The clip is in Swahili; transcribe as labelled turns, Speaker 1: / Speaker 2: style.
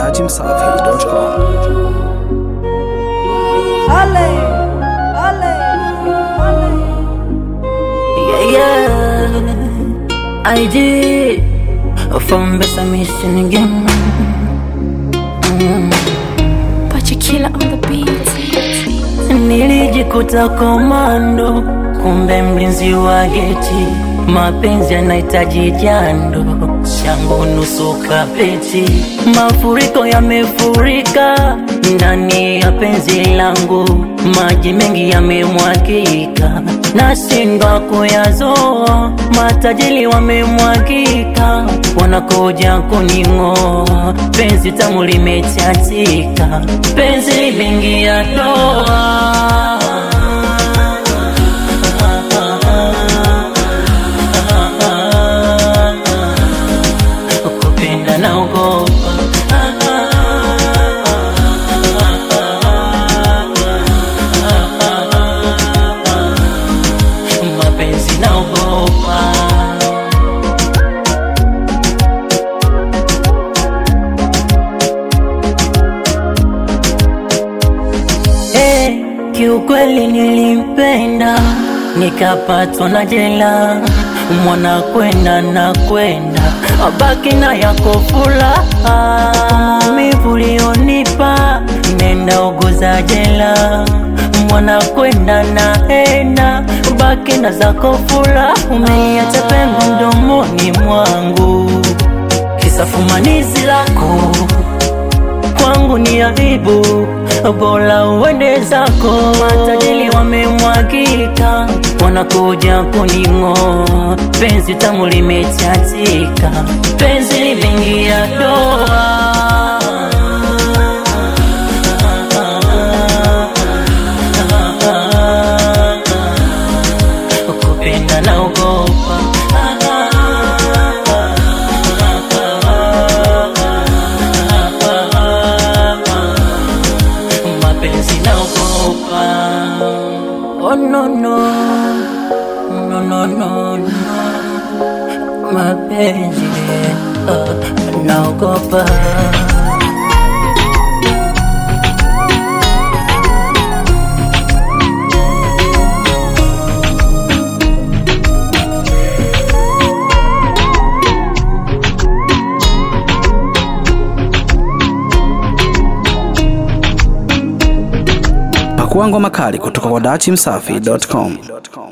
Speaker 1: dachimsafi.com.
Speaker 2: Ale, ale, ale.
Speaker 3: Yeah, yeah, I did from Bessa Mission again.
Speaker 4: Pachikila on the beat.
Speaker 3: Nilijikuta komando, kumbe mlinzi wa geti. Mapenzi yanahitaji jando, shangu nusu kapeti. Mafuriko yamefurika ndani ya penzi langu, maji mengi yamemwagika, nashindwa kuyazoa. Matajiri wamemwagika, wanakuja kuning'oa. Penzi tamu limechatika, penzi limeingia doa. kupenda naogopa mapenzi naogopa Eh, kiukweli nilimpenda nikapatwa na jela mwana kwenda na kwenda abaki na yako furaha maumivu ulionipa nenda uguza jela mwana kwenda na enda baki na zako furaha umeiacha pengo mdomoni mwangu kisa fumanizi lako kwangu ni aibu, bora uende zako. Matajiri wamemwagika, wanakuja kuning'oa. Penzi tamu limechatika, penzi limeingia doa. Kupenda naogopa mapenzi naogopa. Oh no no no no no no, mapenzi uh, naogopa.
Speaker 1: Pakua ngoma kali kutoka kwa dachimsafi.com.